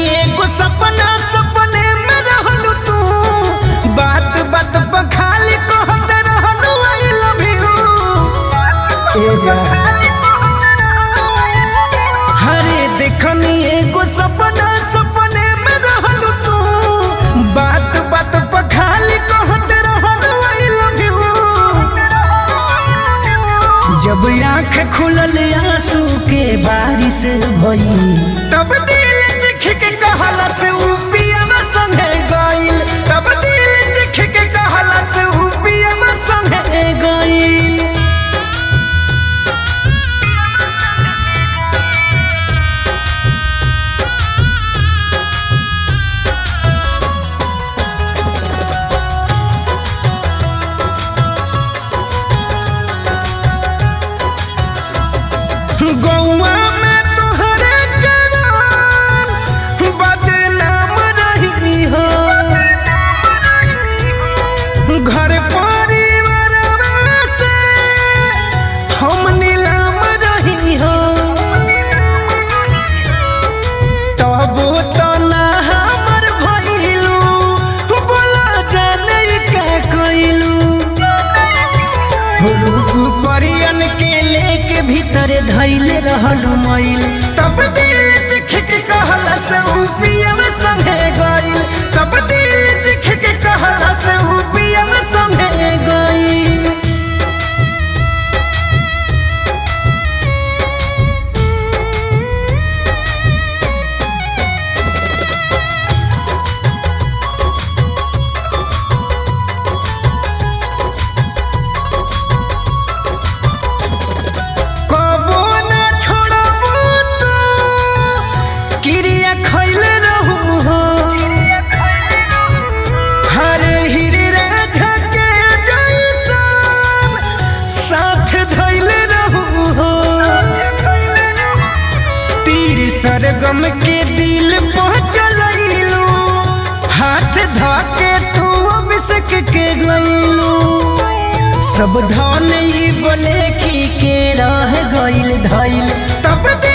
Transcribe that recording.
एगो सपना सपने में रहलू तू बात बात पर खाली कहत रहलू आई लव यू हरे देखनी एगो सपना सपने में रहलू तू बात बात पर खाली कहत रहलू आई लव यू जब आंख खुलल आंसू के बारिश भई तब दिल चिख के कहला से ऊ पियवा संगे गइल तब दिल चिख के कहला से ऊ पियवा संगे गइल गौआ में तोहरे करार बदनाम रही हो घर परिवार से हम नीलाम रही हो तब तो ना हमर भइलू बोला जाने का कइलू रूप परियन के लेके भीतर धैले रहलू मैल तब दिल चिख के कहला से ऊ पियम संगे गइल तब दिल चिख के कहला से ऊ पियम संगे गइल कबो ना छोड़बू तू क्रिया खैले रहू हो हरे हिरे राजा के जैसन साथ धैले रहू हो तीर सरगम के दिल पहुँचलू हाथ धके तू अभिषेक के गइलू सब धन ई बोले की के रह गइल धइल तब दे